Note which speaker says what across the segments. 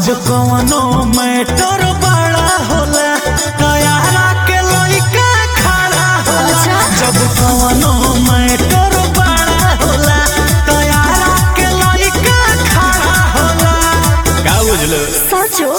Speaker 1: कवनो मैटर बड़ा होला तैयारा के लइका खड़ा होला
Speaker 2: अच्छा।
Speaker 1: जब कवनो मैटर बड़ा होला तैयारा के लइका खड़ा होला का बुझलो
Speaker 2: सचो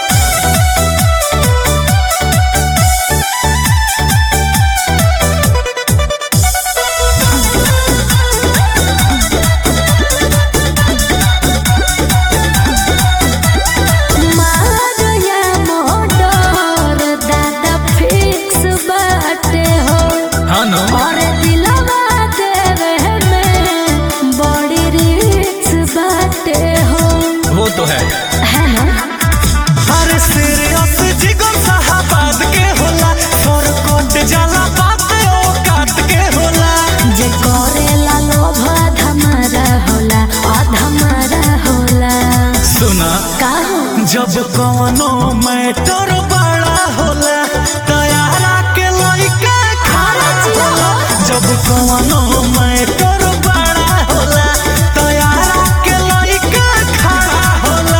Speaker 2: मारया मोटर दादा फिक्स बाटे हो
Speaker 1: हाँ नो
Speaker 2: और दिलवा देवे में बड़ी रिक्स बाटे हो
Speaker 1: वो तो है
Speaker 2: है ना
Speaker 1: अरे सीरियस जिगन साहबाद के होला और कोट जाला बात ओ काट के होला
Speaker 2: जे करेला लोभ धमारा होला अधमारा होला
Speaker 1: सुना
Speaker 2: का हो
Speaker 1: जब कवनो मैटर बड़ा होला तैयारा के लइका खड़ा होला जब कवनो मैटर बड़ा होला तैयारा के लइका खड़ा होला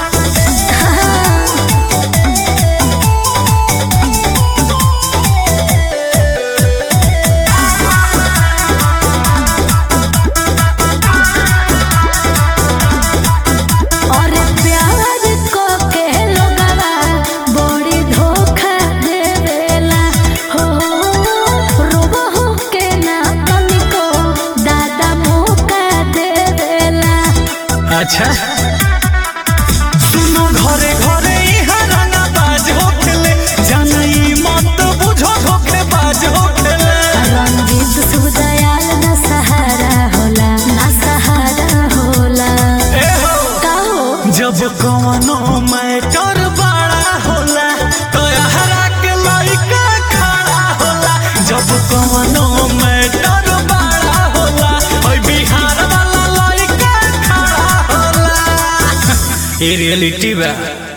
Speaker 2: और प्यार को के लोगवा बड़ी धोखा देवेला हो रोबो हो के ना तनिको दादा मौका देवेला
Speaker 1: अच्छा सुनो घरे घरे इहाँ रंगा बाज होखेले जानई मत बुझो धोखे बाज होखेले
Speaker 2: रंजीत सुदयाल ना सहारा होला ना सहारा होला
Speaker 1: ए हो
Speaker 2: का हो
Speaker 1: जब कवनो मैटर बड़ा होला तो हरा के लइका खड़ा होला जब कवनो मैटर बड़ा होला ओइ बिहार वाला लइका खड़ा होला ये रियलिटी बा